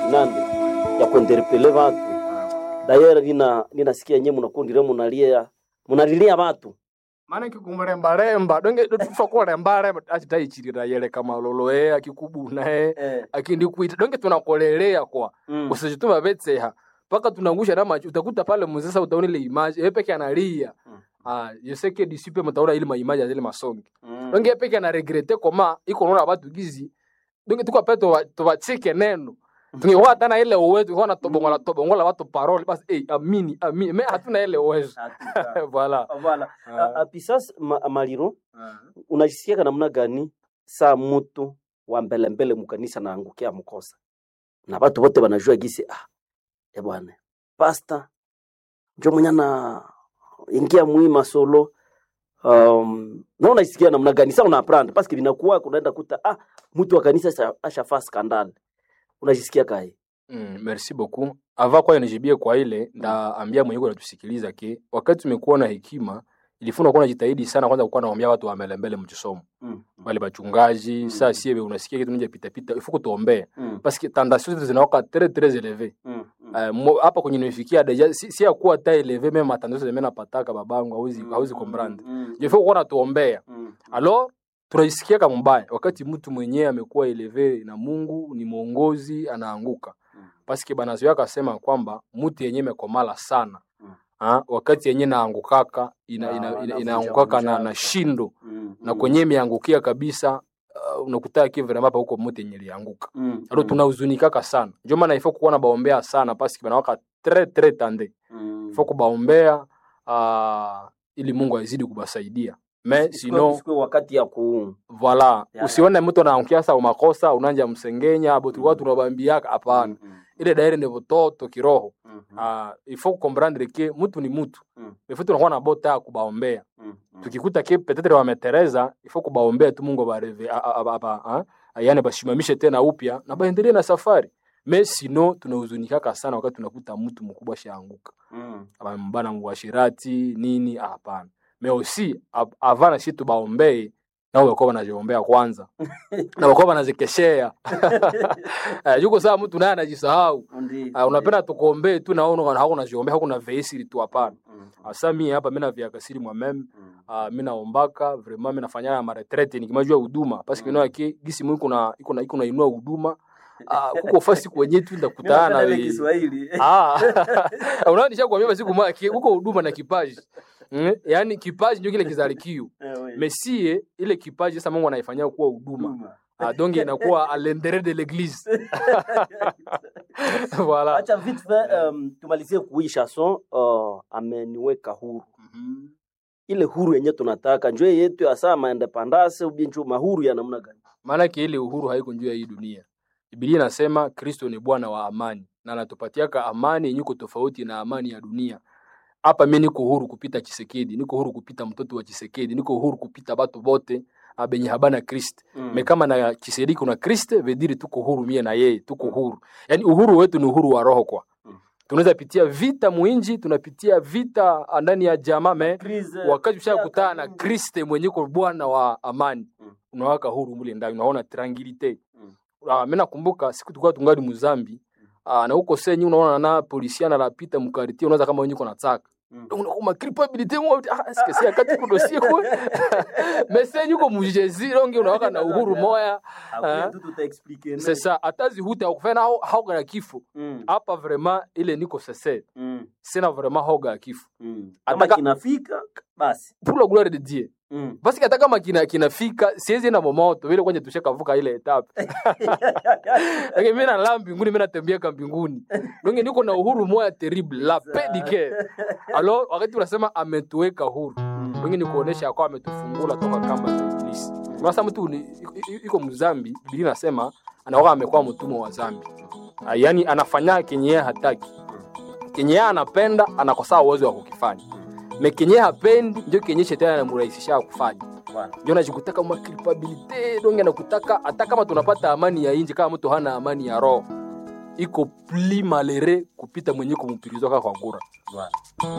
nande ya kuenderepele watu dayera nina ninasikia nyewe mnakundire munalia munalilia watu maana kikumrembaremba donge tufa kurembaremba achitaichirira yele kama loloe akikubunae eh, akindikuita donge tunakolelea kwa mm, usijituma vetseha mpaka tunangusha na macho utakuta pale mzesa utaona ile image yeye peke analia Mm. ah yeseke disipe mtaona ile maimaji ya zile masongi mm, donge yeye peke ana regrete koma iko naona watu gizi donge tuko peto tubachike neno tungekuwa hata na ile uwezo tungekuwa na tobongola tobongola watu parole basi eh amini amini me hatuna ile uwezo hakika. voilà Voilà. Ah. A- a- Pisas ma, maliro unajisikiaka namna gani saa mutu wa mbele mbele mukanisa naangukia mkosa na watu wote wanajua gisi ah, e bwana pasta njo mwenye na ingia muima solo um, na unajisikia namna gani saa unaprendre paske vinakuwa kunaenda kuta ah, mtu wa kanisa asha- ashafaa skandal unajisikia kae Mm, merci beaucoup. Ava kwa nijibie kwa ile ndaambia mwenyewe anatusikiliza ke wakati tumekuwa na hekima ilifuna kuwa najitahidi sana kwanza kukuwa naambia watu wa mbele mbele mchisomo mm. wale bachungaji Mm. saa siebe unasikia kitu nje pita pita ifuko tuombee mm. parce que tentation zetu zinawaka très très élevé mm. mm. Eh, mo- hapa kwenye nimefikia deja si, si ya kuwa ta élevé même attention zime napataka babangu hauzi hauzi comprendre mm. je faut kuwa natuombea mm. alors tunaisikia kama mbaya wakati mtu mwenyewe amekuwa eleve na Mungu ni mwongozi anaanguka Mm. paske banazoea akasema kwamba mtu yenyewe imekomala sana Mm. ha? wakati yenyewe naangukaka ina, Na- ina, ina, anavunja- inaangukaka na, vunja. na shindo mm. na kwenye imeangukia kabisa uh, unakutaa kivremapa huko mtu yenye lianguka mm. alo tunahuzunikaka sana ndio maana ifo kuwa na baombea sana paske banawaka tre tre tande mm. ifo kubaombea uh, ili Mungu azidi kubasaidia me Isikuwe- sino isikuwe wakati ya ku Voilà, Ya, usione mtu anaangukia sa makosa unanja msengenya abo tulikuwa tunabambiaka hapana. Mm, Ile daire ni vototo kiroho. mm, mm, Ah, il faut comprendre que mtu ni mtu. Mm. Il faut tunakuwa na bota ya kubaombea. mm, mm. Tukikuta ke peut-être wametereza, il faut kubaombea tu Mungu bareve apa yani bashimamishe tena upya na baendelee na safari. Mais sinon tunahuzunikaka sana wakati tunakuta mtu mkubwa shaanguka. Mm, Abambana mwashirati nini ah, hapana. Mais aussi av- avant na shi tubaombee nao wakuwa wanaziombea kwanza na wakuwa wanazikeshea Eh, yuko saa mtu naye anajisahau ndi- Ah, unapenda tukuombee tu naona hakuna ziombea hakuna veisiri tu hapana Mm, asa mie hapa mina viakasiri mwameme mm, uh, mi naombaka vraiment mi nafanyana maretrete nikimajua huduma paske Mm. mm. ke gisi mu iko na iko na iko nainua huduma uh, kuko fasi kwenye tu Mimi ndakutana napenda ile we- Kiswahili. Ah, unaonisha kuambia basi kuma huko huduma na kipaji mm? yaani kipaji ndio kile kizalikio Eh, we. mesie ile kipaji sasa Mungu anaifanyia kuwa huduma Huduma. ah, donc inakuwa à l'intérieur de l'église voilà acha vite fait um, tumalizie kui chanson uh, ameniweka huru Mhm. ile huru yenye tunataka njoo yetu ya saa maendepandase ubie njoo mahuru ya namna gani maanake ile uhuru haiko juu ya hii dunia Biblia inasema Kristo ni Bwana wa amani na anatupatiaka amani yenye iko tofauti na amani ya dunia. Hapa mimi niko huru kupita Chisekedi, niko huru kupita mtoto wa Chisekedi, niko huru kupita batu bote abenye habana Kristo. Mm. Me kama na Chisekedi kuna Kristo, vediri tuko huru mie na yeye, tuko huru. Yaani uhuru wetu ni uhuru wa roho kwa. Mm. Tunaweza pitia vita mwinji, tunapitia vita ndani ya jamaa me Krize, wakati ushakutana na kabumbu. Kristo mwenye ko Bwana wa amani Mm. unawaka huru mule ndani, unaona tranquilite. Mm. Uh, mimi nakumbuka siku tulikuwa tungali Muzambi uh, na huko senyi unaona na polisia na lapita mkariti unaweza kama wenyewe kunataka Mm. unakuma culpabilité mwa ah est-ce que c'est akati kudo siku mais senyi uko mujezi longi unawaka na uhuru moya Après, Ah. tout tutaexplique, c'est ça atazi huta ukufanya hao hauga ya kifo Mm, hapa vraiment ile niko sese mm, sina vraiment hauga ya kifo mm. kama Ataka- kinafika basi pour la gloire de Dieu Mm. basi hata kama kina kinafika siwezi na momoto vile kwenye tushakavuka ile etape lakini mimi nalala mbinguni mimi natembea ka mbinguni donc niko na uhuru moya terrible la paix du cœur alors wakati unasema ametuweka huru donc ni kuonesha kwa ametufungula toka kamba za ibilisi sasa mtu ni- i- i- iko mzambi biblia inasema anakuwa amekuwa mtumwa wa zambi Ah, yaani anafanya kenye yeye hataki kenye yeye anapenda anakosaa uwezo wa kukifanya me kenye yeye hapendi ndio kenye shetani anamrahisisha kufanya Bwana. ndio najikutaka ma culpabilité donc anakutaka hata kama tunapata amani ya inji kama mtu hana amani ya roho iko pli malere kupita mwenye kumpirizwa kwa ngura Bwana.